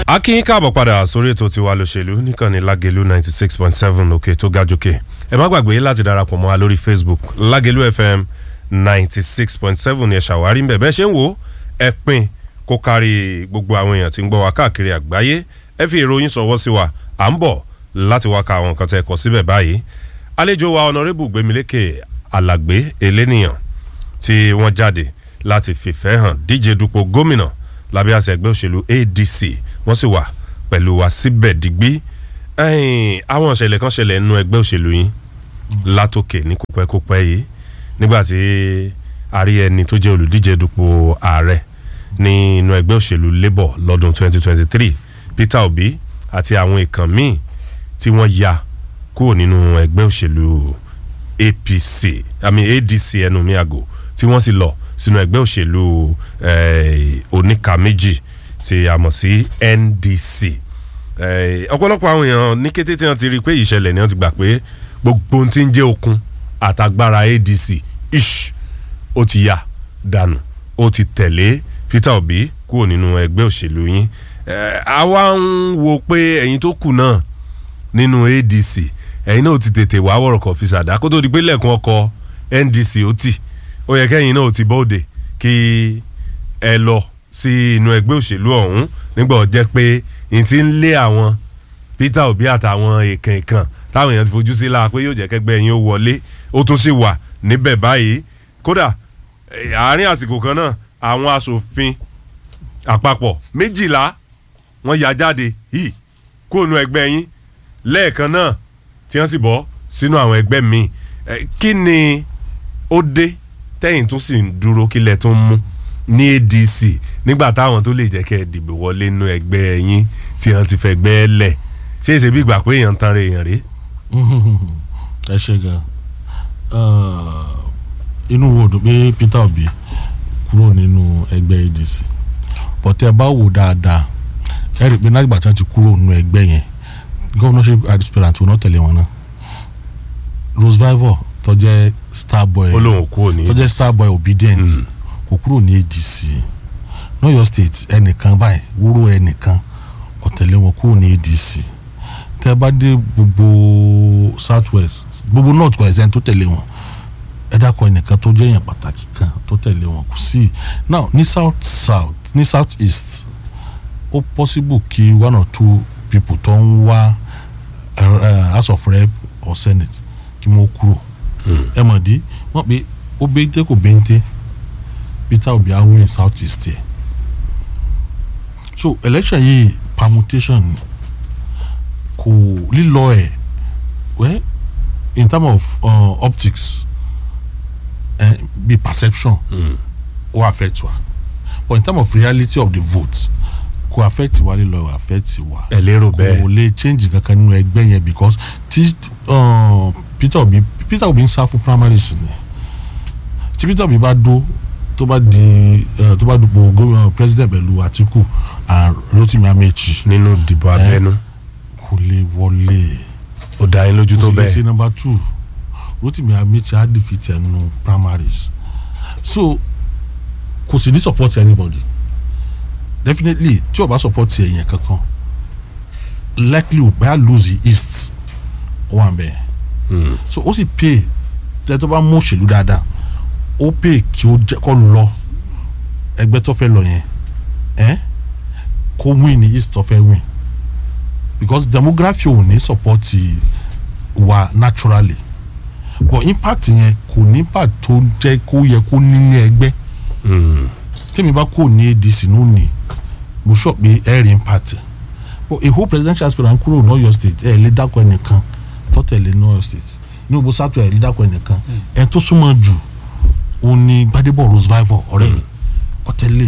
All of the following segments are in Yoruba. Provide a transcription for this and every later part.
a kí yín káàbọ̀ padà sórí ètò tiwa lòṣèlú níkànnì lágẹ̀lú ninety six point seven òkè tó ga jòkè ẹ má gbàgbé láti darapọ̀ mọ́ wa lórí facebook lágẹ̀lú fm ninety six point seven ẹ ṣàwárí ń bẹ̀ bẹ́ẹ̀ ṣe ń wò ẹ pín kó kárí gbogbo àwọn èèyàn tí ń gbọ́ wa káàkiri àgbáyé ẹ fi ìròyìn sọ̀wọ́ sí wa à ń bọ̀ láti wá ka àwọn nǹkan tẹ́ ẹ kọ síbẹ̀ báyìí àlejò wa ọ̀nàrẹ́bù gbẹmílékè alàgbé eléníyàn tí wọ́n jáde láti fìfẹ́ hàn díje dupò gómìnà lábẹ́ àṣẹ ẹgbẹ́ òṣèlú adc wọ́n sì wà pẹ̀lú wa síbẹ̀ digbí àwọn ìṣẹ̀lẹ̀ kan ṣẹlẹ̀ nínú ẹgbẹ́ òṣèlú yín látòkè ní kópẹ́kópẹ́ yìí nígbà tí a rí ẹni tó jẹ́ olùdíje dupò ààrẹ ní inú ẹgbẹ́ òṣèlú labour lọ́dún 2023 peter obi àti àwọn ìkàn míì tí wọ́n ya kúrò nínú ẹgbẹ́ òṣèlú apc àmì adc ẹnu mi àgò tí wọ́n sì lọ sínú ẹgbẹ́ òṣèlú oníka méjì tí a mọ̀ sí ndc ọ̀pọ̀lọpọ̀ àwọn èèyàn ní kété tí wọ́n ti rí i pé ìṣẹ̀lẹ̀ ni wọ́n ti gbà pé gbogbo ohun tí ń jẹ́ okun àtagbára adc ish ó ti yà dànù ó ti tẹ̀lé peter obi kúrò nínú ẹgbẹ́ òṣèlú yín àwa ń wo pé ẹ̀yin tó kù náà nínú adc ẹ̀yin náà ti tètè wá wọ̀rọ̀ kan fi ṣàdá kó tó di pé lẹ́ẹ̀kan ọkọ̀ ndc ó tì ó yẹ kẹ́yìn náà ti bọ́ọ̀dẹ̀ kí ẹ lọ sí inú ẹgbẹ́ òṣèlú ọ̀hún nígbà ó jẹ́ pé n ti ń lé àwọn peter obi àtàwọn èèkàn èèkàn táwọn èèyàn ti fojú sí la pé yóò jẹ́ kẹ́gbẹ́ yín ó wọlé ó tún sì wà níbẹ̀ báyìí kódà àárín àsìkò kan náà àwọn asòfin àpapọ̀ méjìlá wọ́n ya jáde yìí kó nu ẹgbẹ́ yín lẹ́ẹ̀kan náà tí wọ́n sì bọ́ sínú àwọn ẹgbẹ́ míì kí ni ó dé tẹ́yìn tún sì ń dúró kílẹ̀ tó ń mú ní adc nígbà táwọn tó lè jẹ́ kẹ́ ẹ dìbò wọlé nínú ẹgbẹ́ yín tí wọ́n ti fẹ́ gbẹ́ lẹ̀ ṣé èsè bí ìgbà pé èèyàn ń tan ra èèyàn rí. ẹ ṣe gan inú wo dùn pé peter obi kúrò nínú ẹgbẹ́ adc bọ̀tẹ́ ẹ bá wò dáadáa ẹ rí i pé nígbà tí wọ́n ti kúrò nínú ẹgbẹ́ yẹn governorship aspirant wọn náà tẹ̀lé wọn náà rose vivor tó jẹ́ star boy olóhùn kúrò ní tó jẹ́ star boy obedient kò kúrò ní adc lọ́yọ̀ state ẹnìkan báyìí wúrò ẹnìkan kò tẹ̀lé wọn kúrò ní adc tẹ́ bá dé gbogbo south west gbogbo north west ẹni tó tẹ̀lé wọn ẹ dákọ̀ ẹnìkan tó jẹ́ èèyàn pàtàkì kan tó tẹ̀lé wọn kò sí now ní south south ní south east ó possible kí one or two people tó ń wá house of rep or senate kí wọ́n kúrò ẹ mọ̀ dí wọ́n pe ó bẹ́ntẹ́ kò bẹ́ntẹ́ peter obi awo in south east yẹ so election yìí permutation kò lílọ ẹ̀ well in terms of uh, optics eh, be perception ó mm. affect wa but in terms of reality of the vote kò affect wa lílọ affect wa ẹ lérò bẹ́ẹ̀ kò lè change kankan nínú ẹgbẹ́ yẹn because tí uh, peter obi peter obi ń sá fún primaries ni tí peter obi bá dó tó bá di tó bá dupò gómìnà president pẹ̀lú atiku and rotimi amechi. nínú ìdìbò abẹ́nú. kò lè wọlé. ó dá yín lójú tó bẹ́ẹ̀. kò sì lè ṣe number two rotimi amechi á defeat ẹnu primaries so kò sì ní support anybody definitely tí o bá support ẹ̀yìn kankan likely o bá lose the east ó wà bẹ́ẹ̀ mm. so ó sì pay tẹ́ tó bá mú òṣèlú dáadáa ó pay kí ó jẹ́ kó lọ ẹgbẹ́ tó fẹ́ lọ yẹn ẹ́ kó win ní east tó fẹ́ win because demography ò ní support wa naturally but impact yẹn kò ní impact tó jẹ́ kó yẹ kó ní ní ẹgbẹ́ tèmi bá kò ní adc ní òní mo sọ pé ẹ rí impact but èho presidential aspirant kúrò ní ọ̀yọ́ state ẹ lè dákọ ẹnìkan tó tẹ̀lé ní ọ̀yọ́ state ní gbogbo sátọ̀ ẹ lè dákọ ẹnìkan ẹ tó súnmọ́ jù òun ni gbadebo rose vivor ọ̀rẹ́ rẹ̀ ọ̀tẹ̀lẹ̀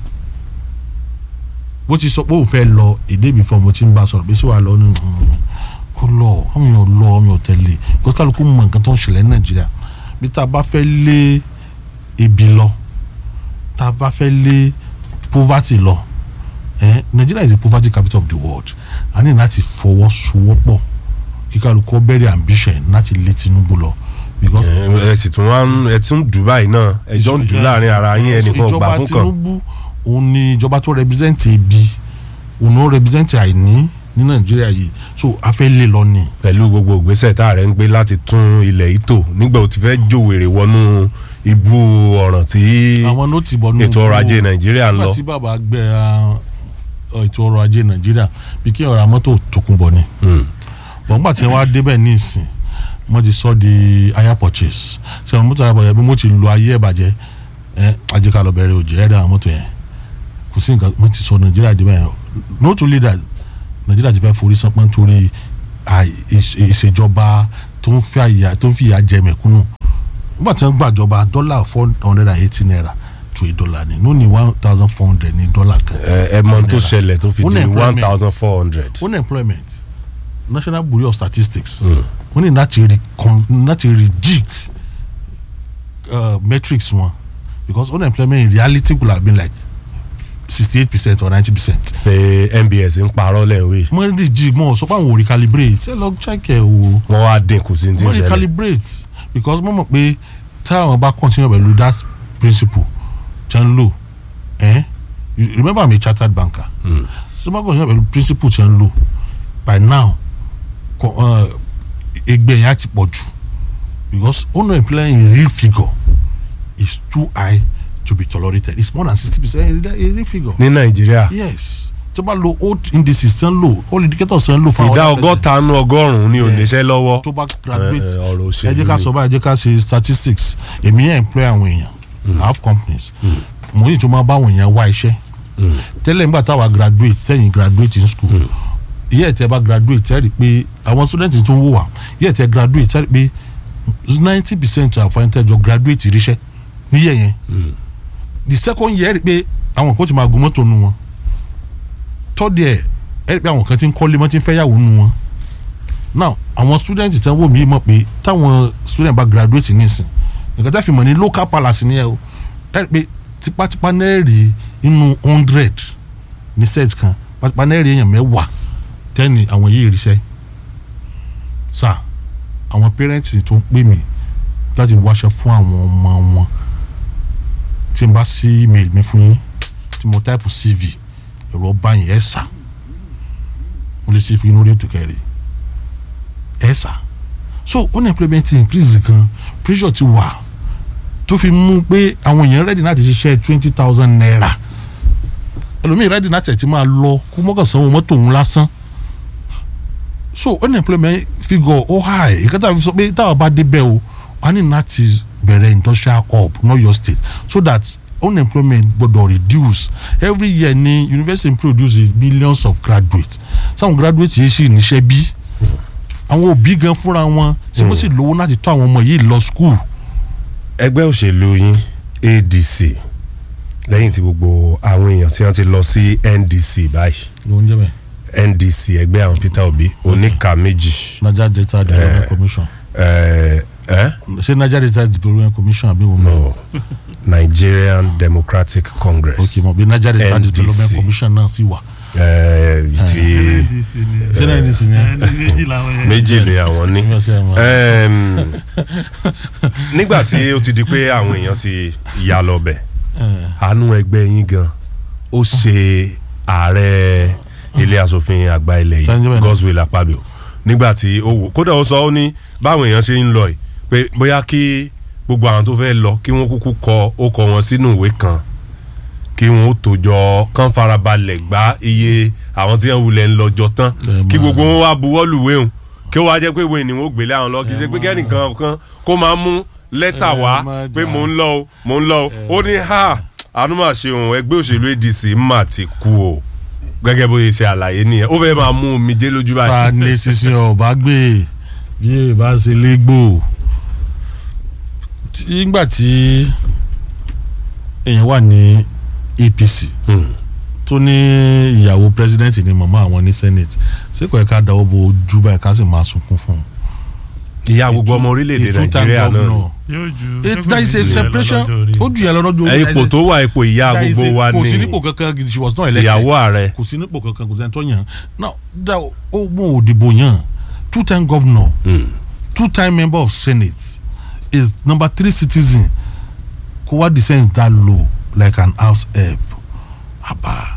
bó ti sọ pé òun fẹ́ lọ èdè mi fún ọmọ tí ń bá sọ̀rọ̀ bí sí wàá lọ ní kó lọ ọmọ yẹn lọ ọmọ yẹn tẹ̀lé kó kálukú mọ nǹkan tó ń ṣẹlẹ̀ ní nàìjíríà bí tá a bá fẹ́ lé ebi lọ tá a bá fẹ́ lé poverty lọ eh, Nigeria is the poverty capital of the world a ní láti fọwọ́sowọ́pọ̀ kí kálukú bẹ̀rẹ̀ ambition láti lé Tinubu lọ because ẹ sì tún wá ẹ tún Dubai náà ẹjọ́ ń dùn láàrin ara yín ẹnìkan gbà fún kan. ìjọba Tinubu òun ni ìjọba tó represent ebi òun ó represent àìní ní nàìjíríà yìí so a fẹ́ lé lọ ni. pẹ̀lú gbogbo ìgbésẹ̀ tá a rẹ̀ ń gbé láti tún ilẹ̀ yìí tò nígbà ó ti fẹ́ jòwèrè wọnú ibú ọ̀ràn tí àwọn ló ti bọ̀ nínú ètò ọrọ̀ ajé nàìjíríà ń lọ. nígbà tí bàbá gbẹ ah, ètò ọrọ̀ ajé nàìjíríà bí kí ọ̀rọ̀ mọ́tò tòkunbọ̀ ni Hmm. bọ̀n gbà tí wọ́n á débẹ̀ ní ìsìn wọ́n ti sọ di hire purchase ṣé àwọn mọ́tò hire purchase bí mo ti lo ayé ẹ̀ bàjẹ́ ẹ ajé ká lọ bẹ̀rẹ̀ òjò ẹ̀rẹ́ àwọn mọ́tò yẹn kò sí nǹkan wọ́n ti sọ nàìjíríà débẹ̀ yẹn not only that nàìjíríà ti fẹ́ forí sánpọ́n torí àì- ìṣ- ìṣèjọba tó ń fi àyà tó ń fi ìyà jẹ mẹ̀kúnnù nígbà tí wọ́n gbàjọba dọ́là four hundred and eighty naira to a dollar ni no ní one thousand four hundred ní dọ́là kan ẹ ẹ mọ ohun tó ṣẹlẹ̀ tó fi di one Unemployment. thousand four hundred. unemployment national bureau of statistics wọ́n ní láti rí con láti rí jig uh, metrics wọn because unemployment in reality could have been like sixty eight percent or ninety percent pé nbs ń parọ́ lẹ́wé wọ́n rí jig mọ́ sọ pé àwọn ò recalibrate ẹ lọ check ẹ o wọ́n wá dínkù sí ní ti wọ́n ṣẹlẹ̀. recalibrate because wọ́n mọ̀ pé táwọn bá continue pẹ̀lú that principle tí wọ́n ń lò ẹ́ you remember I'm a chartered banker Hmm. so wọ́n bá continue pẹ̀lú principle tí wọ́n ń lò by now kọ uh, ẹgbẹ́ yẹn á ti pọ̀ jù because unemployment in real figure is too high to be tolerated it's more than sixty percent in real- in real figure ní nàìjíríà yes tí wọ́n bá lo old indices tí wọ́n lò old indicators tí wọ́n lò fún ìdá other person ọgọ́ta nú ọgọ́rùn-ún ní Yes. oníṣẹ́ lọ́wọ́ tó bá graduate Eh, eh, ọ̀rọ̀ ẹ òṣèlú jẹ́ ká ni. sọ báyìí ẹ jẹ́ ká ṣe statistics èmi yẹn employ àwọn èèyàn I have companies mo yìí tó máa bá àwọn èèyàn wá iṣẹ́ tẹ́lẹ̀ nígbà táwa graduate tẹ́yìn graduate in school ìyá ẹ̀ tẹ́ bá graduate ẹ̀ rí i pé àwọn students tó ń wò wá ìyá ẹ̀ tẹ́ graduate ẹ̀ rí i pé ninety percent of àwọn tẹ́jọ graduate ríṣẹ́ níyẹ̀ yẹn the second year ẹ̀ rí i pé àwọn kan ti máa gun mọ́tò nu wọn third year ẹ̀ rí i pé àwọn kan ti ń kọ́lé mọ́ ti ń fẹ́yàwó nu wọn now àwọn student tí wọ́n wò mí mọ̀ pé táwọn student bá graduate nísìn nǹkan tá a fi mọ̀ ní local palace ni ẹ o ẹ rí i pé tipátipá náà rí inú hundred ní set kan tipátipá náà rí èèyàn mẹ́wàá tẹ́ni àwọn yìí ríṣẹ́ sà àwọn parents tó ń pè mí láti wáṣọ fún àwọn ọmọ wọn tí n bá sí email mi fún yín tí mo type cv ẹ̀rọ báyìí ẹ̀ sà mo lè ṣe fi inú rédíò kẹrì ẹ̀ sà so unemployment increase gan pressure ti wà tó fi mú pé àwọn èèyàn ready láti ṣiṣẹ́ twenty thousand naira ẹlòmíì ready láti ẹ̀ ti máa lọ kó mọ́kàn sanwó mọ́tò òun lásán so unemployment figure ó high ìkẹta fi sọ pé táwọn bá débẹ̀ o wọ́n á ní láti bẹ̀rẹ̀ industrial hub not your state so that unemployment gbọ́dọ̀ reduce every year ni university produce millions of graduates some graduates yìí sì níṣẹ́ bí àwọn òbí gan fúnra wọn ṣé wọ́n sì lówó láti tọ́ àwọn ọmọ yìí lọ school ẹgbẹ́ òṣèlú yín adc lẹ́yìn tí gbogbo àwọn èèyàn tí wọ́n ti lọ sí ndc báyìí ló ń jẹ́ bẹ́ẹ̀ ndc ẹgbẹ́ àwọn peter obi oníka méjì niger delta development commission ẹ ẹ ṣé niger delta development commission àbí wọn. no nigerian democratic congress ok mo bí niger delta NDC. development commission náà sì wà. ẹ ti ṣé náà ní sinmi. méjì ni àwọn ní. Ẹm, nígbà tí ó ti di pé àwọn èèyàn ti ya lọ bẹ̀ àánú ẹgbẹ́ yín gan ó ṣe ààrẹ ilé asòfin àgbà ilẹ̀ Thank you yìí very much. Godswill Akpabio nígbà tí ó wò kódà ó sọ ó ní báwọn èèyàn ṣe ń lọ yìí pé bóyá kí gbogbo àwọn tó fẹ́ lọ kí wọ́n kúkú kọ ó kọ wọn sínú ìwé kan kí wọ́n ó tòjọ kán farabalẹ̀ gbá iye àwọn tí wọ́n wulẹ̀ ń lọ́jọ́ tán Ẹ kí máa- gbogbo wọn wá buwọ́lù wéhùn kí wọ́n wá jẹ́ pé ìwé ni wọ́n gbélé àwọn lọ kì í ṣe pé kẹ́nìkan kan kó máa mú lẹ́tà Ẹ wá máa pé jà. mò ń lọ o mò ń lọ o ó ní ha ànúmọ̀ ṣeun ẹgbẹ́ òṣèlú adc mà ti kú o gẹ́gẹ́ bó ṣe ṣe àlàyé nìyẹn ó fẹ́ máa mú omijé lójú ta báyìí. ní sísìn ọba gbé bí èèbá ṣe légbò nígbà tí èèyàn wà ní APC Hmm. tó ní ìyàwó president ni màmá àwọn ní senate ṣé kò yẹ ká dáwọ́ bo ojú báyìí ká sì máa sunkún fún un. ìyá gbogbo ọmọ orílẹ̀-èdè A two-time nàìjíríà náà ni. governor. yóò ju It- there is a separation ó ju ìyàlọ́ lọ́jọ́ ẹ ipò tó wà ipò ìyá There is gbogbo a- wa kò sí ni nípò kankan gidi she was not elected ìyàwó ààrẹ kò sí nípò kankan kò sẹ́ni tó yàn now da ó mú òdìbò yàn two time governor Hmm. two time member of senate is number three citizen kó wá descend that low like an house help àbá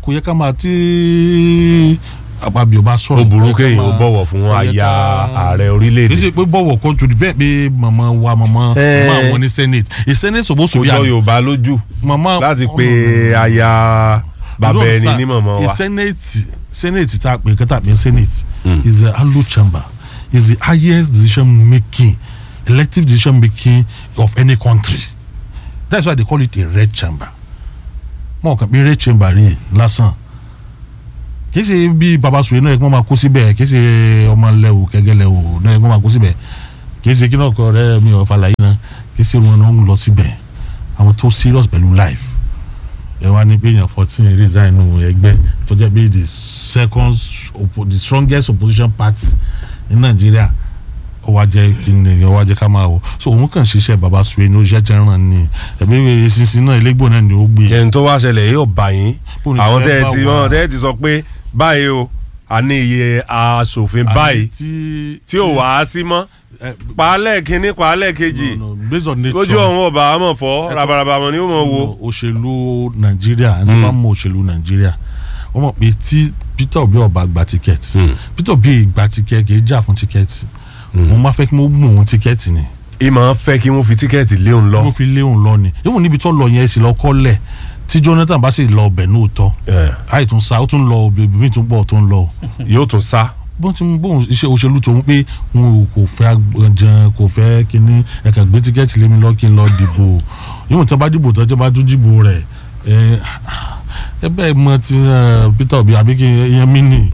kò yẹ ká máa tí àpapọ̀ bá sọ̀rọ̀ ó burú kò yẹ ká kéèyàn ó máa- bọ̀wọ̀ fún kò yẹ aya ká- ààrẹ kì í orílẹ̀-èdè ṣe pé bọ̀wọ̀ kan jù bẹ́ẹ̀ pé màmá wa màmá Eh. màmá àwọn ní senate a senate supposed to kò be jọ an yorùbá lójú màmá láti ọmọ- pe aya bàbá You don't ẹni understand? ní mọ̀mọ́ a wa senate senate tá a pè kí tá a pè senate Mm. is a hollow chamber is the highest decision making elective decision making of any country that's why they call it a red chamber mọ̀ kàn pé red chamber rí lásán kì í ṣe bí baba sùwé náà ẹ̀gbọ́n máa kó síbẹ̀ kì í ṣe ọmọ lẹ́wù kẹ́gẹ́ lẹ́wù náà ẹ̀gbọ́n máa kó síbẹ̀ kì í ṣe kí náà kọ́ ọ̀rẹ́ mi ò falàyé náà kì í ṣe wọn náà ń lọ síbẹ̀ àwọn tó serious pẹ̀lú life ẹ wá ní pé èèyàn fourteen resign nù ẹgbẹ́ tó jẹ́ pé the second oppo- the strongest opposition party ní nàìjíríà ó wá jẹ́ kí ni ó wá jẹ́ ká máa wò so òun kàn ṣiṣẹ́ baba sùwé ní oṣiṣẹ́ jẹ́ràn ni ẹ̀mí eṣinṣin náà elégbò náà ni ó gbé jẹun tó wá ṣẹlẹ̀ yóò bá yín Bóun ni àwọn fẹ́ tẹ́ ẹ bá ti wà? wọ́n tẹ́ ẹ ti sọ pé báyìí o a ní iye aṣòfin báyìí tí tí ò wá sí mọ́ paálẹ̀ kínní paálẹ̀ kejì no, no, based on nature lójú ọ̀hún ọba àmọ̀ fọ́ rabaraba mọ̀ ni ó mọ̀ wo. òṣèlú nàìjíríà ẹni tó bá mọ òṣèlú nàìjíríà wọ́n mọ̀ pé tí peter obi ọba gba tíkẹ́ẹ̀tì Mm. peter obi gba tíkẹ́ẹ̀tì kì í jà fún tíkẹ́ẹ̀tì wọ́n máa fẹ́ kí wọ́n mú òun tíkẹ́ẹ̀tì ni ìmọ̀ fẹ́ kí wọ́n fi tíkẹ́ẹ̀tì lé òun lọ. wọ́n fi lé òun lọ ni even níbi tó lọ yẹn sì lọ kọ́lẹ̀ tí jonathan bá sì lọ ọbẹ̀ náà tọ́ Eh, àì tún sa ó tún lọ bèbí mi tún bọ̀ tó ń lọ yóò tún sá. bó ti ń bóun iṣẹ́ òṣèlú tó ń pé wọn ò kò fẹ́ jẹun kò fẹ́ kínní ẹ̀ka gbé tíkẹ́ẹ̀tì lé mi lọ kí n lọ dìbò ìwọ̀n tí wọ́n bá dìbò tó tí wọ́n bá tún dìbò rẹ̀ ẹ ẹ bẹ́ẹ̀ mọ ti eh, peter obi àbí kí ìyẹn mí nì.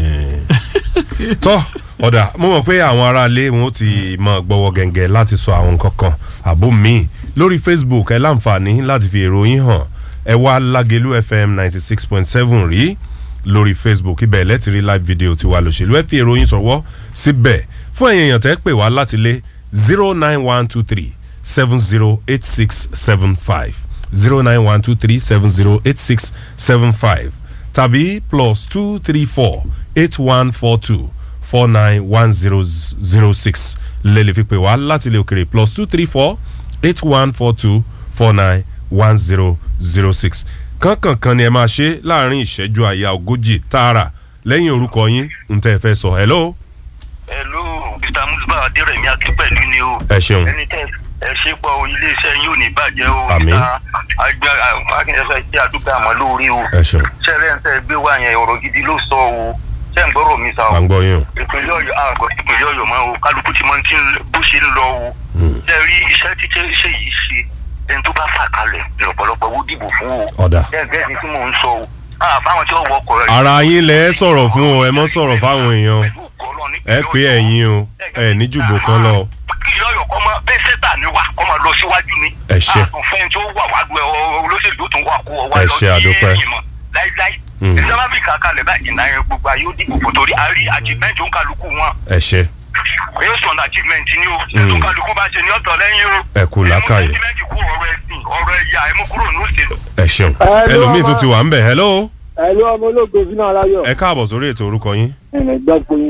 tọ́ ọ̀dà mo mọ̀ pé àwọn aráalé wọn ó ti mọ gbọ́wọ́ gẹ̀ǹgẹ̀ láti sọ àwọn nǹkan kan àbó míì lórí facebook ẹ láǹfààní láti fi èrò yín hàn ẹ wá lágẹ̀lú fm ninety six point seven rí lórí facebook ibẹ̀ lẹ́tì rí live video tiwa lòṣèlú ẹ fi èrò yín sọ̀wọ́ síbẹ̀ fún ẹ̀yin èèyàn tẹ́ pè wá láti lé zero nine one two three seven zero eight six seven five zero nine one two three seven zero eight six seven five tàbí plus two three four eight one four two four nine one zero zero six lẹ́lẹ̀ fi pè wá láti ilé òkèrè plus two three four eight one four two four nine one zero zero six kankankan ni ẹ máa ṣe láàrin ìṣẹ́jú àyà ogójì tààrà lẹ́yìn orúkọ yín ń tẹ́ ẹ fẹ́ sọ hello hello mr musba adérẹ̀mí akínpẹ̀lú ni o. ẹ ṣeun ẹni tẹ ẹ ṣe pọ o iléeṣẹ́ yín ò ní bàjẹ́ o. Àmín. àgbà akínyẹsẹ tí àdúgbò àmọ́ lórí o. ẹ ṣeun sẹ́rẹ̀ ń tẹ́ gbé wá yẹn ọ̀rọ̀ gidi ló sọ o. ṣé ń gbọ́rọ̀ mi sá à o. ń gbọ́ yín o ìpínlẹ̀ ọ̀yọ́ àgọ́ ìpínlẹ̀ ọ̀yọ́ mọ́ o kálukú ti mọ tí ń- bó ṣe ń lọ o. ṣe rí iṣẹ́ tí ṣe ṣe yìí ṣe ẹni tó bá fà kalẹ̀ lọ́pọ̀lọpọ̀ owó dìbò fún o. ọ̀dà gẹ́gẹ́ bí tí mò ń sọ o. àfáwọn tí wọ́n wọkọ̀ rẹ̀. ara yín lẹ ẹ sọ̀rọ̀ fún o ẹ mọ́ sọ̀rọ̀ fáwọn èèyàn ẹ pé ẹ̀yin o ẹ ní jùbò kan lọ kí ìyọ̀yọ̀ kọ́ máa bẹ́ẹ̀ sẹ́tà ni wà kọ́ máa lọ síwájú ni. Ẹ ṣé. àtúnfẹ́ tí ó wà wá gbẹ olóṣèlú tó ń wà kó ọwọ́ Ẹ lọ ṣé, àdúpẹ́. ẹ̀yìn mọ́ láíláí. Mm. ìjọba bí kàkálẹ̀ báyìí náà yẹn gbogbo ayé ó dìbò fún torí a rí achievement ó ń kálukú wọn. ẹ ṣe based on achievement ni o. Mm. ètò kálukú bá ṣe ní ọ̀tọ̀ lẹ́yìn o. Ẹ kú làákàyè. ẹ mú achievement kú ọ̀rọ̀ ẹ̀sìn ọ̀rọ̀ ẹ̀yà ẹ mú kúrò ní òṣèlú. ẹ ṣeun Hello, ẹlòmíì tó ọmọ. ti wà ń bẹ̀ hello ẹ̀lú ọmọ ológo sínú aláyọ̀ ẹ káàbọ̀ sórí ètò orúkọ yín ẹ̀rẹ̀ gbọ́ pé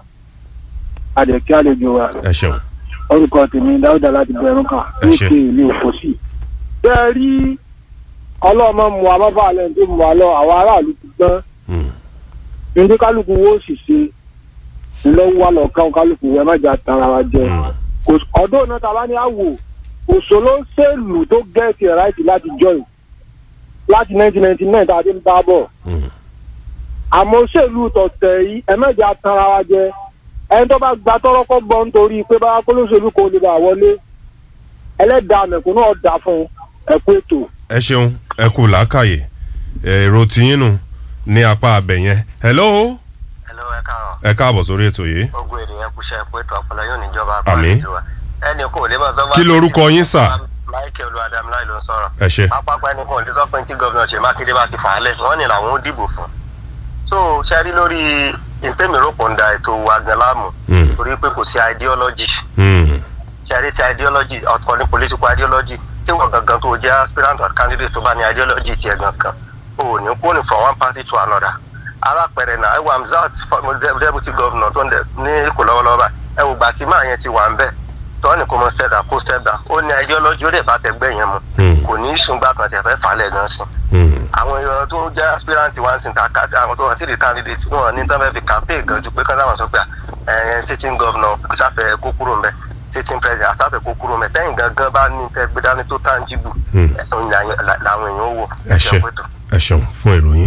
adẹ̀kí àlejò wa ẹ ṣeun orúkọ tèmi dáúdà láti bẹ̀rù kan Ẹ ṣé. níkè ní òfòsì. bẹ́ẹ̀ rí ọlọ́mọ mu amọ́bàálẹ̀ tó mu wa lọ àwọn aráàlú ti gbọ́n Mm. ní kálukú wo sì ṣe ńlọ́wọ́ wa lọ́ọ̀kan kálukú ẹ má jà tara wa jẹ. Mm. Kò- ọdún náà tàbá ní àwò òṣòló ṣèlú tó gẹ̀ẹ́sì ẹ̀ ráìtì láti join láti 1999 tá a ti ń bá bọ̀ Mm. àmọ́ òṣèlú tọ̀tẹ̀ yìí ẹ̀mẹ́jà tanra wa jẹ ẹni tó bá gba tọ́rọ́kọ́ bọ́ nítorí pé bá kólóṣèlú kò lè bá wọlé ẹlẹ́dàá mẹ̀kúnnú ọ̀dà fún ẹ̀kú ètò. ẹ ṣeun ẹ kú làákàyè èrò tiyín nù ní apá abẹ yẹn hello hello ẹ káàárọ̀ ẹ káàbọ̀ sórí ètò yìí ogun èdè yẹn kúṣẹ́ pé tó ọpọlọ yóò níjọba Àmín. àgbàlejò wa ẹnì kò lè máa sọ Kí lorúkọ yín, sà? michael olùwàdàmúláì ló ń sọ̀rọ̀ ẹ ṣe pápákọ̀ ẹnì kan ò lè sọ pé tí gómìnà ṣe mákindé bá ti fà á lẹ̀ wọ́n ní làwọn ó dìbò fún so ṣe rí lórí ìtẹ́mìíràn ń da ètò àgàn láàmú Mm. torí pé kò sí ideology Mm. ṣe rí ti ideology ọ̀tọ̀ ní political ideology tí wọ́n gangan tó jẹ́ aspirant or candidate tó bá ní ideology tiẹ̀ gangan o ò ní kó ní from one party to another alápẹ̀rẹ̀ náà ẹwà mzat deputy governor tó ń dẹ ní èkó lọ́wọ́lọ́wọ́ báyìí ẹ wò gbà tí máa yẹn ti wà ń bẹ̀ tó ní kó mọ step down kó step down ó ní ideology ó lè bá tẹgbẹ́ yẹn mu Mm. kò ní í sùngbà kan tẹ̀ fẹ́ fà á lẹ̀ gan sí àwọn èèyàn tó jẹ́ aspirant wá sí ta ká àwọn tó wà sí the candidate wọn ní tán fẹ́ fi campaign gan ju pé kán sáwọn sọ pé ẹ sitting governor sáfẹ́ kó kúrò mbẹ́ sitting president àsáfẹ́ kó kúrò mbẹ́ tẹ́yìn gangan bá ní tẹ́ gbé dání tó tangible Hmm. ẹ̀, òun làwọn làwọn èèyàn ó wò. ẹ ṣe ẹ ṣeun fún ìròyìn.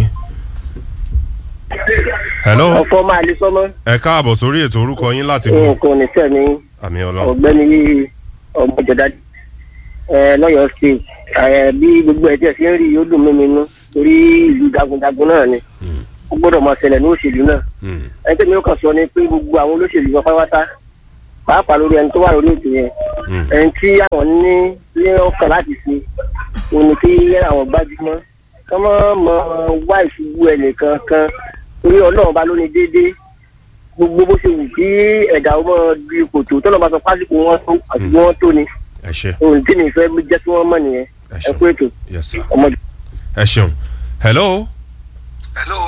hello ọ̀fọ̀ máa lè sọmọ ẹ káàbọ̀ sórí ètò orúkọ yín láti bọ̀ nǹkan ní sẹ́ni àmì ọlọ́run ọ̀gbẹ́ni ọmọjọdá lọ́yọ̀ọ́ state ẹ, bí gbogbo ẹ̀ tẹ̀ sí ń rí yóò dùn mí mi nú torí ìlú jagunjagun náà ni Hmm. ó gbọ́dọ̀ máa ṣẹlẹ̀ ní òṣèlú náà Hmm. ẹni tẹ́mi ó kàn sọ ni pé gbogbo àwọn olóṣèlú wọn pátápátá pàápàá lórí ẹni tó wà lórí ètò yẹn Hmm. ẹni tí àwọn ní ní ọkàn láti ṣe òun ni kí àwọn gbájúmọ́ kí wọ́n mọ wá ìṣubú ẹnìkan kan torí ọlọ́run bá lóní déédéé gbogbo bó ṣe wù kí ẹ̀dá ọmọ di kòtò tọ́lọ́ bá sọ pásítọ̀ wọn tó àti bí wọ́n tó ni ẹ ṣe òun tí mi fẹ́ jẹ́ kí wọ́n mọ̀ nìyẹn ẹ ẹ ṣeun kú ètò yes sir ọmọdé. ẹ ṣeun hello hello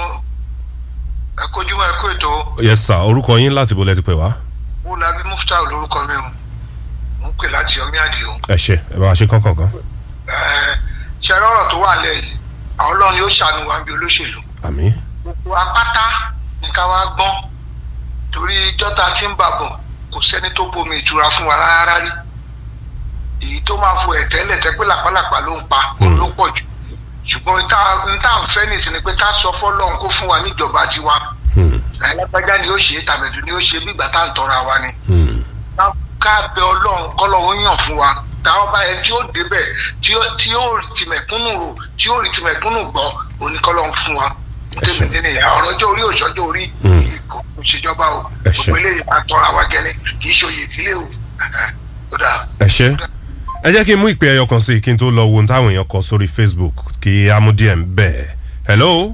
ẹ kojúmọ́ ẹ kó ètò yes sir orúkọ yín láti bọ̀ lẹ́ti pè wá wúlábí mufta lórúkọ mi o mo ń pè láti ọmí àdìo ẹ ṣe ẹ bá wa ṣe kankan kan Ẹ, ṣe rọrọ tó wà lẹ́yìn àwọn Ọlọ́run yóò ṣàánú wa bí olóṣèlú àmì gbogbo apáta ní ká wá gbọ́n torí jọ́ta tí ń bàbọ̀ kò sẹ́ni tó bomi ìtura fún wa rárá rí èyí tó máa fo ẹ̀tẹ́lẹ̀ tẹ́ pé làpálàpá ló ń pa òun ló pọ̀ jù ṣùgbọ́n n tá n tá ń fẹ́ nìsín ni pé ká sọ fọ́lọ́run kó fún wa níjọba tiwa Hmm. ẹlẹ́gbẹ́já ni ó ṣe é tàbẹ̀dù ni ó ṣe bí ìgbà tá à ń tọrọ àwa ni Hmm. ká- ká bẹ ọlọ́run kọ́lọ́run yàn fún wa táwọn bá yẹn tí ó débẹ̀ tí ó tí ó rí tìmẹ̀kúnnù rò tí ó rí tìmẹ̀kúnnù gbọ́ òní kọ́lọ́run fún wa Ẹ ṣé. tèmi nínú ìyá ọ̀rọ̀ ọjọ́ orí òṣọ́jọ́ orí Mm. kò kò ṣèjọba o Ẹ ṣé. gbogbo eléyìí máa tọrọ àwa gẹ́ni kì í ṣe oyè ìdílé o ó dáa. ẹ ṣe ẹ jẹ́ kí n mú ìpè ẹyọ kan sí i kí n tó lọ wo ohun táwọn èèyàn kọ sórí facebook kí a mú díẹ̀ ń bẹ̀ hello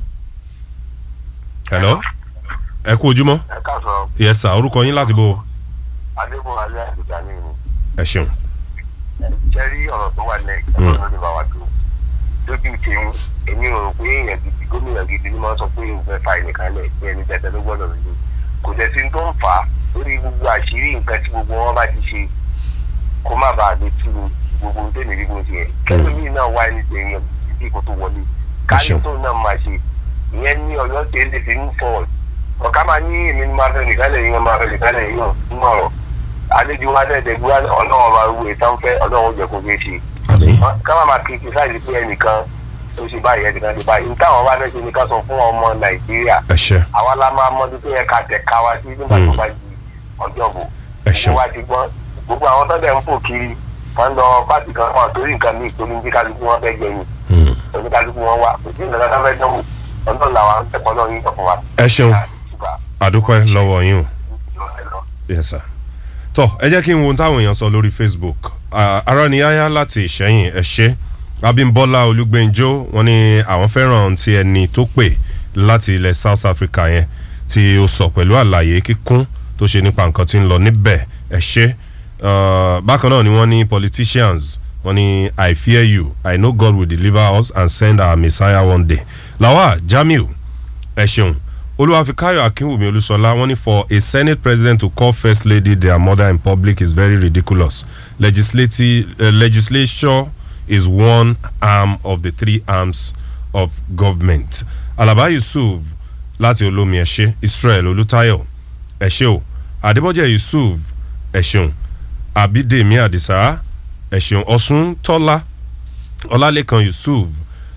hello ẹ kú ojúmọ́ ẹ káàsán yes sir orúkọ yín láti bọ̀ adébọ̀n alẹ́ àgbèjà ní ìlú ẹ ṣeun jẹ́ rí ọ̀rọ̀ tó wà lẹ́yìn ọ̀rọ̀ ló lè bá wa dùn lójú tèmi èmi ò rò pé èèyàn gidi gómìnà gidi ni wọ́n sọ pé òun fẹ́ fa ẹnìkan lẹ̀ pé ẹni tẹ́tẹ́ ló gbọ́dọ̀ lójú kò dẹ̀ sí tó ń fà á lórí gbogbo àṣírí nǹkan tí gbogbo wọn bá ti ṣe kó má bàa lè tú gbogbo ohun tẹ́lẹ̀ rí bó ṣe yẹ kẹ́lómi náà wá ẹni tẹ̀yìn títí kò tó wọlé káyọ̀ ṣeun. tó náà máa ṣe ìyẹn ní ọ̀yọ́ tẹ́lẹ̀ fi ń fọ̀ ọ̀ká máa ní èmi ní máa fẹ́ nìkálẹ̀ yín máa fẹ́ nìkálẹ̀ yín nínú ọ̀rọ̀ àlejò wa dẹ̀ gbé ọlọ́run máa wú ìtàn fẹ́ ọlọ́run ó jẹ́ kó fẹ́ ṣe àmì ká má máa kiri sáyé pé ẹnìkan ó ṣe báyìí ẹnìkan ṣe báyìí níta àwọn bá fẹ́ ṣe ni ká sọ fún ọmọ nàìjíríà ẹ ṣe àwa la máa mọdún tó yẹ ká tẹ̀ ká wa sí nígbà tó bá di ọjọ́ bò ẹ ṣeun gbogbo wa ti gbọ́n gbogbo àwọn tó dẹ̀ ń fò kiri wọ́n lọ pàtì kan wọn torí nǹkan míì tó ní bí kálukú wọn fẹ́ jẹ yìí Hmm. oníkálukú wọn wà kò sí nǹkan tó fẹ́ dánwò ọdún làwọn ẹ̀kọ́ náà yín fún wa. ẹ ṣeun àdúpẹ́ lọ́wọ́ yín o yes sir tọ ẹ jẹ́ kí n wo ohun táwọn èèyàn sọ lórí facebook Ah, aráníyáyá láti ìṣẹ́yìn ẹ ṣe abímbọ́lá olúgbẹ́njọ́ wọn ní àwọn fẹ́ràn ti ẹni tó pè láti ilẹ̀ south africa yẹn tí ó sọ pẹ̀lú àlàyé kíkún tó ṣe nípa nǹkan tí ń lọ níbẹ̀ ẹ ṣe Ah, bákan náà ni wọ́n ní politicians wọ́n ní i fear you i know god will deliver us and send our messiah one day lawa jamiu ẹ ṣeun olúwàfíkáyọ̀ akínwùmí olúṣọlá wọ́n ní for a senate president to call first lady their mother in public is very ridiculous legislative uh, legislature is one arm of the three arms of government alaba yusuf láti olómi ẹ̀ṣẹ́ israel olùtayọ̀ ẹ̀ṣẹ́ o adébọ́jẹ́ yusuf ẹ̀ṣeun abídèmí àdìsá ẹ̀ṣeun ọ̀ṣun tọ́lá ọlálẹ́kan yusuf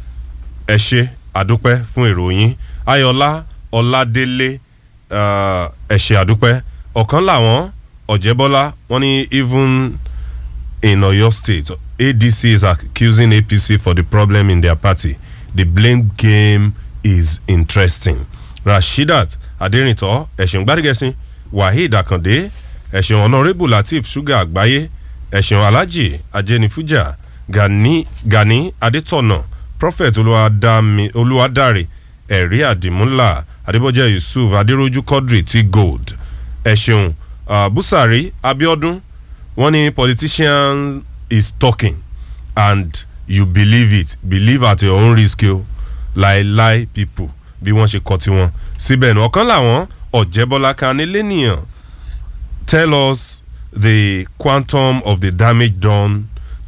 ẹ ṣe àdúpẹ́ fún ìròyìn ayọ̀lá ọ̀làdélé uh, ẹ ṣe àdúpẹ́ ọ̀kan làwọn ọ̀jẹ̀bọ́lá wọ́n ní even in oyo state adc is accusing apc for the problem in their party the blame game is interesting rasheedat aderinto ẹ̀sìn gbádìgẹ́sìn waheed akande ẹ̀sìn honourable lateef sugar àgbáyé ẹ̀sìn alhaji ajenifuja gani gani adetona prophet olúwadámi- olúwadáre ẹ̀rí àdìmúlà adébọ́jẹ́ yusuf adéròjú quadri t gold ẹ̀sìn uh, busari abiodun wọ́n ní politician is talking and you believe it believe at your own risk o láéláé people bí wọ́n ṣe kọ́ tiwọn síbẹ̀ ní ọ̀kan làwọn ọ̀jẹ̀bọ́lá kan nílé tell us the quantum of the damage done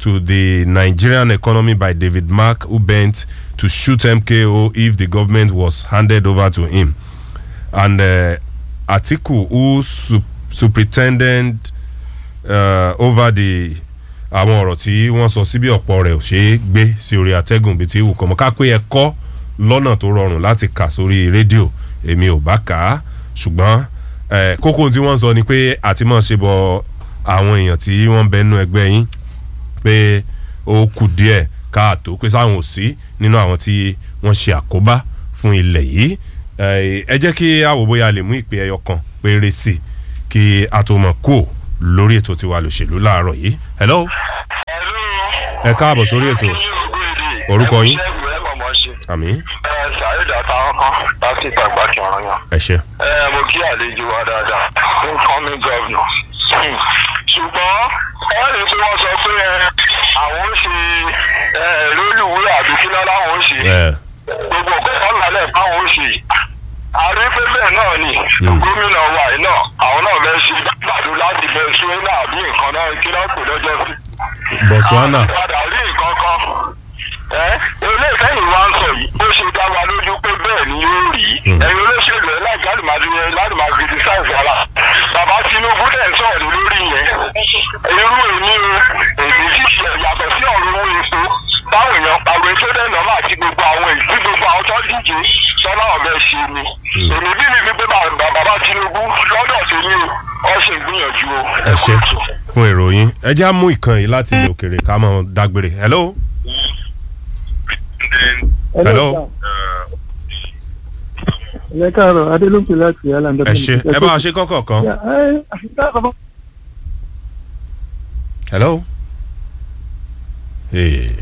to the Nigerian economy by David Mark, who bent to shoot MKO if the government was handed over to him. And uh, Atiku, who su- superintended uh, over the àwọn ọ̀rọ̀ tí wọ́n sọ síbi ọ̀pọ̀ rẹ̀ ò ṣeé gbé sí orí atẹ́gùn bíi ti wù kọ́mọ ká pé ẹ kọ́ lọ́nà tó rọrùn láti kà sórí rédíò èmi ò bá kà á ṣùgbọ́n eh, kókó tí wọ́n sọ ni pé àti mọ̀ ṣe bọ àwọn èèyàn tí wọ́n ń bẹ nínú ẹgbẹ́ yín pé ó kù díẹ̀ káàtó pé sáwọn ò sí nínú àwọn tí wọ́n ṣe àkóbá fún ilẹ̀ yìí Eh, ẹ jẹ́ kí a wò bóyá a lè mú ìpè ẹyọ kan péré sí i kí a tó mọ̀ kó lórí ètò tiwa lòṣèlú láàárọ̀ yìí hello ẹ káàbọ̀ sórí ètò Orúkọ yín? àmì ṣàyẹ̀dá táwọn kan láti ìgbàgbà kí ọ̀ràn yàn. ẹ ṣe ẹ mo kí àlejò wa dáadáa incoming governor. Hmm. ṣùgbọ́n ẹ rí i pé wọ́n sọ pé ẹ, àwọn ń ṣe ẹ, rélùwé àbí kí náà láwọn ń ṣe ẹ gbogbo nǹkan kan lálẹ́ báwọn ń ṣe àrí pé bẹ́ẹ̀ náà ni gómìnà wa yìí náà àwọn náà fẹ́ ṣe gbàdúrà láti venezuela àbí nǹkan náà kí náà pè lọ́jọ́ sí Botswana padà rí nǹkan kan ẹ eléyìí tẹ́yìn wá ń sọ yìí ó ṣe dá wa lójú pé bẹ́ẹ̀ ni yóò rí ẹ̀yin olóṣèlú ẹ̀ láì jálùmáàdì yẹn lálùmá criticize ara bàbá tinubu dẹ̀ ń sọ̀rọ̀ lórí yẹn irú èmi o èmi sì ṣe yàtọ̀ sí ọ̀rọ̀ owó epo táwọn èèyàn pariwo tó dẹ̀ nọ́mà àti gbogbo àwọn èyí tí gbogbo àwọn tó díje sọ́nà ọ̀bẹ ṣe ni èmi bí mi fi pé bàbá bàbá tinubu lọ́dọ̀ tèmi o ọ ṣe ìgbìyànjú o. ẹ ṣe fún ìròyìn ẹ jẹ́ á mú ìkan yìí láti ilẹ̀ òkèrè ká mọ̀ dágbére hello Hello. ẹ káàárọ̀ adélóńpẹ láti alanda. ẹ ṣe ẹ bá wa ṣe kọ́kọ̀ kan hello Hey.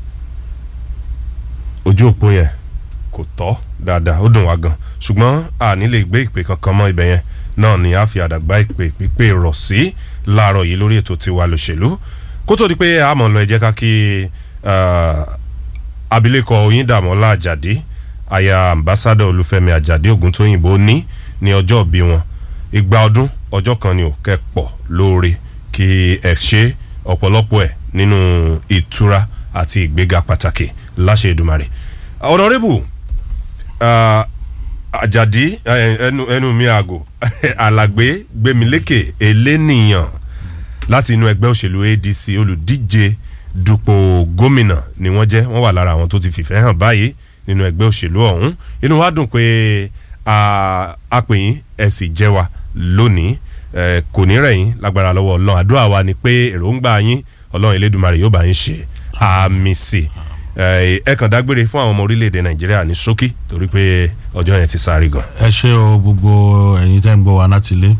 ojú òpó yẹn kò tọ́ dáadáa ó dùn wá gan ṣùgbọ́n a ní lè gbé ìpè kankan mọ́ ibẹ̀ yẹn náà ni a fi àdàgbà ìpè pípé rọ̀ sí láàárọ̀ yìí lórí ètò tiwa lòṣèlú kó tó di pé a mọ̀ lọ ẹ jẹ́ ká kí ah, abilékọ oyíndàmọ́lá àjàdí aya ambassadọ olúfẹ́mi àjàdí ògúntóyìnbó ní ní ọjọ́ ìbí wọn igba ọdún ọjọ́ kan ni ò kẹ́pọ̀ lóore kí ẹ ṣe ọ̀pọ̀lọpọ̀ ẹ̀ nínú ìtura àti ìgbéga pàtàkì láṣẹ Èdùmàrè ọ̀nàrẹ́bù ah, àjàdí eh, ẹnu ẹnu mi àgò alàgbé gbẹmílékè elénìyàn láti inú ẹgbẹ́ òṣèlú adc olùdíje dupò gómìnà ni wọ́n jẹ́ wọ́n wà lára àwọn tó ti fìfẹ́ hàn báyìí nínú ẹgbẹ́ òṣèlú ọ̀hún inú wa dùn pé a a pè yín ẹ sì jẹ́ wa lónìí ẹ kò ní rẹ̀ yín lágbára lọ́wọ́ ọlọ́run àdúrà wa ni pé èròǹgbà yín ọlọ́run elédùnmarè yóò bá yín ṣe àmì sí ẹ ẹ kàn dágbére fún àwọn ọmọ orílẹ̀-èdè nàìjíríà ní ṣókí torí pé ọjọ́ yẹn ti sáré gan. ẹ ṣe o gbogbo ẹ̀yin tẹ́ ń gbọ́ wa láti ilé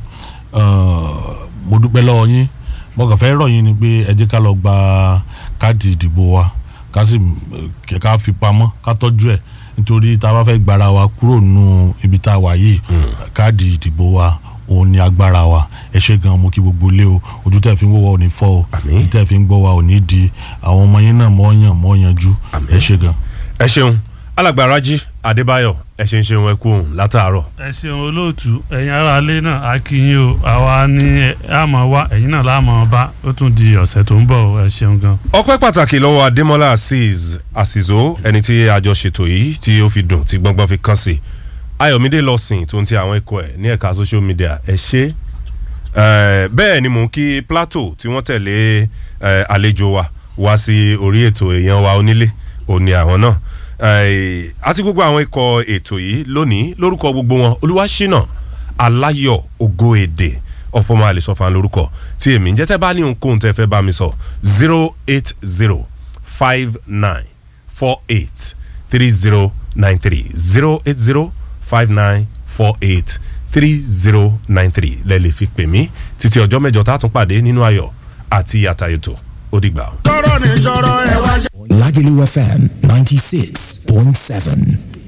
mo dúpẹ́ lọ́wọ́ yín mo kàn fẹ́ rọ̀ yín ni pé ẹ jẹ́ ká lọ gba káàdì ìdìbò wa ká sì eh, ká fi pamọ́ ká tọ́jú ẹ̀ nítorí tá a bá fẹ́ gbára wa kúrò nù ibi tá a wà yìí káàdì ìdìbò wa òun ni agbára wa ẹ ṣe gan mo kí gbogbo ilé o ojú tẹ́ fi ń wò wá ò ní fọ́ o Àmín. ojú tẹ́ fi ń gbọ́ wa ò ní di àwọn ọmọ yín náà mọ́ yàn mọ́ yanjú Àmín. ẹ ṣe gan. ẹ ṣeun alàgbà rájí adébáyọ̀ ẹ ṣe ń ṣeun ẹ kú òun látàárọ̀ ẹ ṣeun olóòtú ẹ̀yin aráalé náà a kí yín o àwa ní àmọ́ wá ẹ̀yin náà láàmọ́ bá ó tún di ọ̀sẹ̀ tó ń bọ̀ o, ẹ ṣeun gan. ọpẹ́ pàtàkì lọ́wọ́ adémọ́lá azeez àsìzó ẹni tí àjọ ṣètò yìí tí ó fi dùn tí gbọ́ngbọ́n fi kàn sí ayọ̀mídé lọ́sìn tó ń ti àwọn ikọ̀ ẹ̀ ní ẹ̀ka social media ẹ ṣe Eh, bẹ́ẹ̀ ni mò ń kí plateau tí wọ́n tẹ̀lé eh, àlejò wa wá sí orí ètò èèyàn wa onílé òní àwọn náà Eh, àti gbogbo àwọn ikọ̀ ètò yìí lónìí lórúkọ gbogbo wọn olúwaṣínà aláyọ̀ ògo èdè ọ̀fọ̀mọ́ àlesọ̀fà lórúkọ tí èmi ń jẹ́ tẹ́ bá ní ohunkóhun tẹ́ fẹ́ bá mi sọ zero eight zero five nine four eight three zero nine three zero eight zero five nine four eight three zero nine three lẹ́ lè fi pè mí títí ọjọ́ mẹ́jọ tá a tún pàdé nínú ayọ̀ àti àtàyètò ó dìgbà. Lagelu FM 96.7.